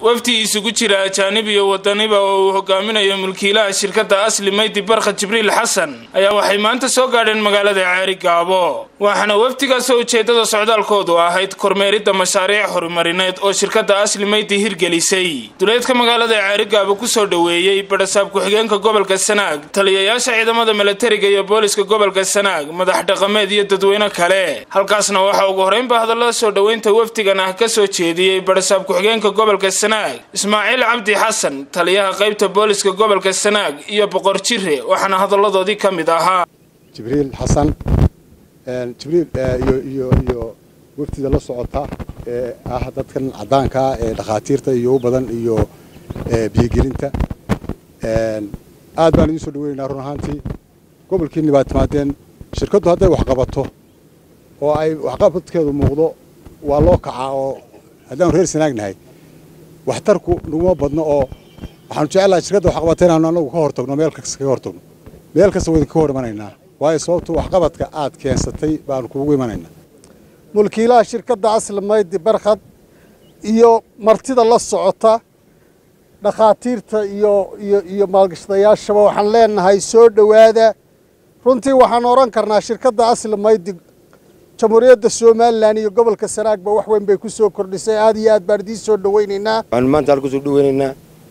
wafdi isugu jira ajaanib iyo wadaniba oo uu hogaaminayo mulkiilaha shirkadda asli maydi barkha jibriil xasan ayaa waxay maanta soo gaadheen magaalada ceeri gaabo waxaana wafdigaasoo ujeeddada socdaalkoodu ahayd kormeeridda mashaariic horumarineed oo shirkadda asli maydi hirgelisay duleedka magaalada ceeri gaabo kusoo dhoweeyey badhasaab ku-xigeenka gobolka sanaag taliyayaasha ciidamada milatariga iyo booliska gobolka sanaag madax dhaqameed iyo dadweyne kale halkaasna waxaa ugu horreynba hadallada soo dhoweynta wafdigan ah ka soo jeediyey badhasaab ku-xigeenka gobolka sanaag ismaaciil cabdi xasan taliyaha qaybta booliska gobolka sanaag iyo boqor jire waxaana hadalladoodii ka mid ahaa jibriil xasan jibriil iyo iyo iyo wafdida la socota ee ah dadkan caddaankaa ee dhakhaatiirta iyo u badan iyo biyogelinta aad baan idiin soo dhaweynaynaa run ahaantii gobolkiinni baad timaadeen shirkaddu hadday waxqabato oo ay waxqabadkeedu muuqdo waa loo kacaa oo haddaanu reer sanaagnahay waxtarku naguma badno oo waxaanu jecelahay shirkadda waxqabata inaanu anagu ka hortagno meel kasta kaga hortagno meel kasta waa idinka hor imanaynaa waayo sababtu waxqabadka aad keensatay baanu kuugu imanaynaa mulkiilaha shirkadda asli maydi barkhad iyo martida la socota dhakhaatiirta iyo iyo iyo maalgashadayaashaba waxaan leenahay soo dhowaada runtii waxaan odhan karnaa shirkadda asli maydi jamhuuriyadda somalilan iyo gobolka sanaagba wax weyn bay ku soo kordhisay aad iyo aad baan idiin soo dhawaynaynaa waxaanu maanta halku soo dhawaynaynaa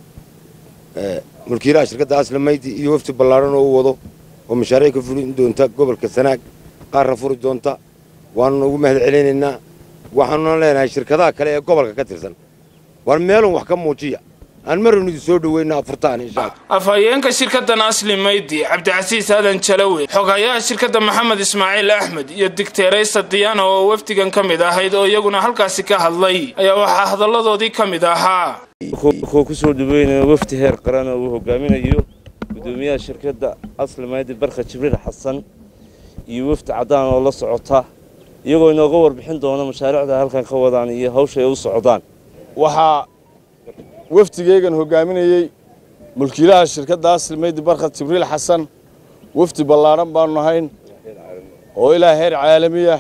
mulkiilaha shirkadda asli maydi iyo wafti ballaadhan oo u wado oo mashaariic ka fulin doonta gobolka sanaag qaarna furi doonta waanuna ugu mahad celinaynaa waxaanuna leenahay shirkadaha kale ee gobolka ka tirsan war meelun wax ka muujiya aan maranu idin soo dhaweyna afurtaan insha afhayeenka shirkaddan asli maydi cabdicasiis aadan jalawe xoghayaha shirkadda maxamed ismaaciil axmed iyo digteeraysta diyaana oo wafdigan ka mid ahayd oo iyaguna halkaasi ka hadlay ayaa waxaa hadalladoodii ka mid ahaa wuxuu ku soo dhaweynaya wafdi heer qaran oo uu hogaaminayo gudoomiyaha shirkadda asli maydi barkha jibriil xasan iyo wafdi caddaan oo la socota iyagoo inooga warbixin doona mashaariicda halkan ka wadaan iyo hawsha ay u socdaan waxaa wafdigeygan hogaaminayey mulkiilaha shirkadda asli maydi barkhad jibriil xasan wafdi ballaadhan baanu nahayn oo ilaa heer caalamiya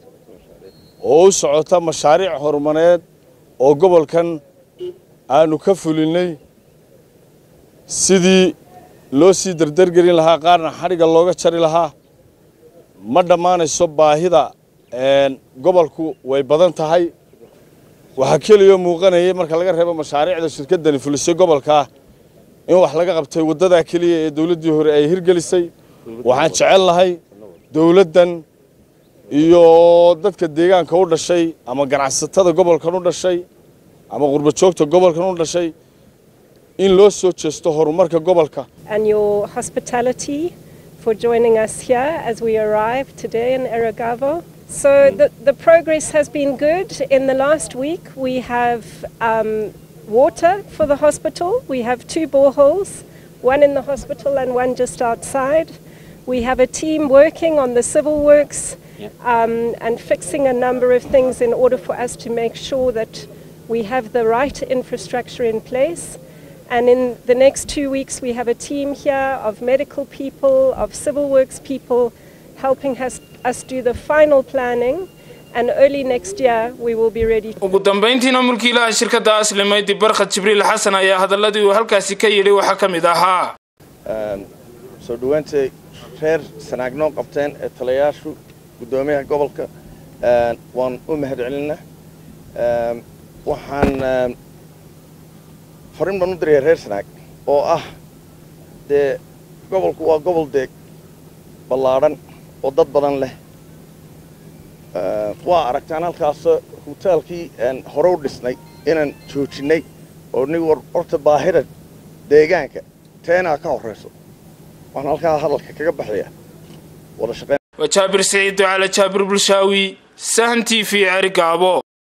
oo u socota mashaariic horumareed oo gobolkan aanu ka fulinnay sidii loo sii dardargelin lahaa qaarna xadhigga looga jari lahaa ma dhammaanayso baahida gobolku way badan tahay waxaa keliyoo muuqanayay marka laga reebo mashaariicda shirkaddani fulisay gobolkaa in wax laga qabtay waddadaa keliya ee dawladdii hore ay hirgelisay waxaan jecel lahay dawladdan iyo dadka deegaanka u dhashay ama ganacsatada gobolkan u dhashay ama qurbajoogta gobolkan u dhashay in loo soo jeesto horumarka gobolka and your hospitality for joining us here as we arrive today in Eragavo. So the, the progress has been good. In the last week, we have um, water for the hospital. We have two boreholes, one in the hospital and one just outside. We have a team working on the civil works um, and fixing a number of things in order for us to make sure that we have the right infrastructure in place. And in the next two weeks, we have a team here of medical people, of civil works people, helping us, us do the final planning. And early next year, we will be ready. ugu dambayntiina mulkiilaha shirkadda asli maydi barkhad jibriil xasan ayaa hadalladii uu halkaasi ka yidhi waxaa ka mid ahaa soo dhowaantay reer sanaagnoon qabteen ee talayaashu guddoomiyaha gobolka waan u mahad celinaa waxaan fariin baan u diraya reer sanaag oo ah dee gobolku waa gobol deeg ballaadhan oo dad badan leh waa aragtaan halkaasoo hutaalkii hore u dhisnay inaan joojinnay oo nig horta baahida deegaanka teenaa ka horrayso waan halkaa hadalka kaga baxaya wada shaqeyn waa jaabir siciid ducaale jaabir bulshaawi sahan t v ceri gaabo